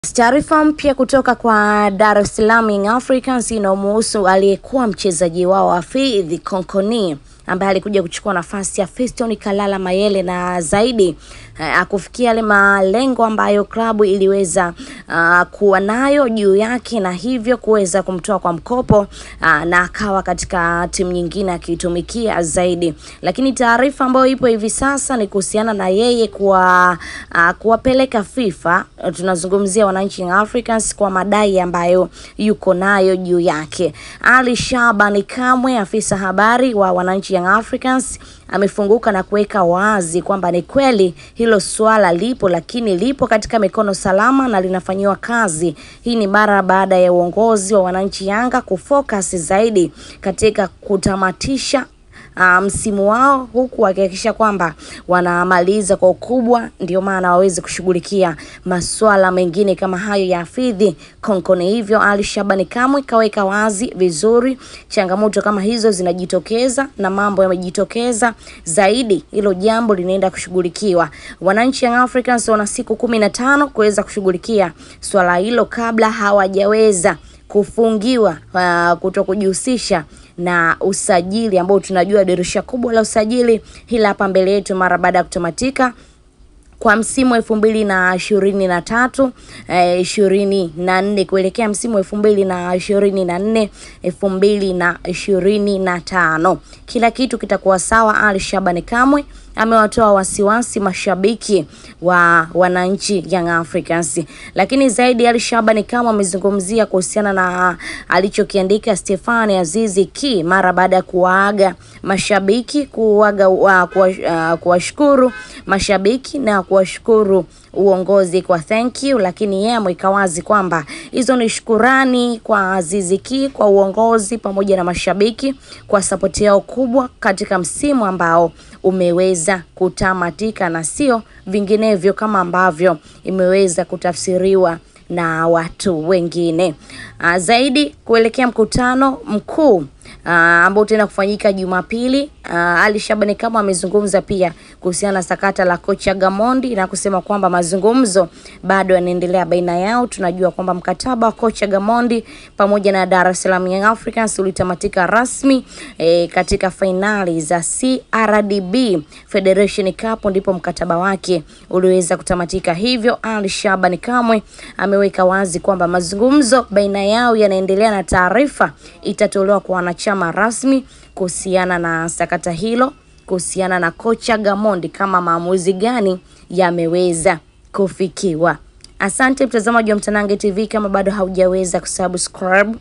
Taarifa mpya kutoka kwa Dar es Salaam Young Africans inamuhusu aliyekuwa mchezaji wao Hafidh Konkoni ambaye alikuja kuchukua nafasi ya Fiston Kalala Mayele na zaidi uh, kufikia yale malengo ambayo klabu iliweza uh, kuwa nayo juu yake na hivyo kuweza kumtoa kwa mkopo uh, na akawa katika timu nyingine akiitumikia zaidi. Lakini taarifa ambayo ipo hivi sasa ni kuhusiana na yeye kuwa uh, kuwapeleka FIFA, tunazungumzia wananchi Young Africans kwa madai ambayo yuko nayo juu yake. Ali Shabani Kamwe, afisa habari wa wananchi Young Africans amefunguka na kuweka wazi kwamba ni kweli hilo swala lipo, lakini lipo katika mikono salama na linafanyiwa kazi. Hii ni mara baada ya uongozi wa wananchi Yanga kufocus zaidi katika kutamatisha uh, msimu wao huku wakihakikisha kwamba wanamaliza kwa ukubwa, ndio maana waweze kushughulikia masuala mengine kama hayo ya Hafidh Konkoni. Hivyo Ali Shabani Kamwe kaweka wazi vizuri, changamoto kama hizo zinajitokeza na mambo yamejitokeza zaidi, hilo jambo linaenda kushughulikiwa. Wananchi Young Africans wana siku kumi na tano kuweza kushughulikia swala hilo kabla hawajaweza kufungiwa uh, kuto kujihusisha na usajili ambao tunajua dirisha kubwa la usajili hila hapa mbele yetu mara baada ya kutamatika kwa msimu elfu mbili na ishirini na tatu ishirini na nne kuelekea msimu elfu mbili na ishirini na nne elfu mbili na ishirini na tano kila kitu kitakuwa sawa. Ali Shabani Kamwe amewatoa wasiwasi mashabiki wa wananchi Young Africans, lakini zaidi Ali Shabani Kamwe amezungumzia kuhusiana na alichokiandika Stefani Azizi Ki mara baada ya kuwaaga mashabiki kuaga uh, kuwashukuru uh, mashabiki na kuwashukuru uongozi kwa thank you, lakini yeye ameweka wazi kwamba hizo ni shukurani kwa Azizi Ki, kwa uongozi pamoja na mashabiki kwa sapoti yao kubwa katika msimu ambao umeweza kutamatika na sio vinginevyo kama ambavyo imeweza kutafsiriwa na watu wengine. Uh, zaidi kuelekea mkutano mkuu uh, ambao utaenda kufanyika Jumapili. Uh, Ali Shabani kama amezungumza pia kuhusiana na sakata la kocha Gamondi na kusema kwamba mazungumzo bado yanaendelea baina yao. Tunajua kwamba mkataba wa kocha Gamondi pamoja na Dar es Salaam Young Africans ulitamatika rasmi e, katika fainali za CRDB Federation Cup, ndipo mkataba wake uliweza kutamatika. Hivyo Ali Shabani Kamwe ameweka wazi kwamba mazungumzo baina yao yanaendelea na taarifa itatolewa kwa wanachama rasmi kuhusiana na sakata hilo, kuhusiana na kocha Gamondi, kama maamuzi gani yameweza kufikiwa. Asante mtazamaji wa Mtanange TV, kama bado haujaweza kusubscribe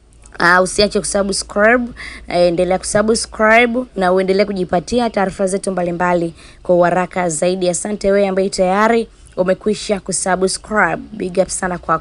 Uh, usiache kusubscribe, uh, endelea kusubscribe na uendelee kujipatia taarifa zetu mbalimbali kwa uharaka zaidi. Asante wewe ambaye tayari umekwisha kusubscribe, big up sana kwa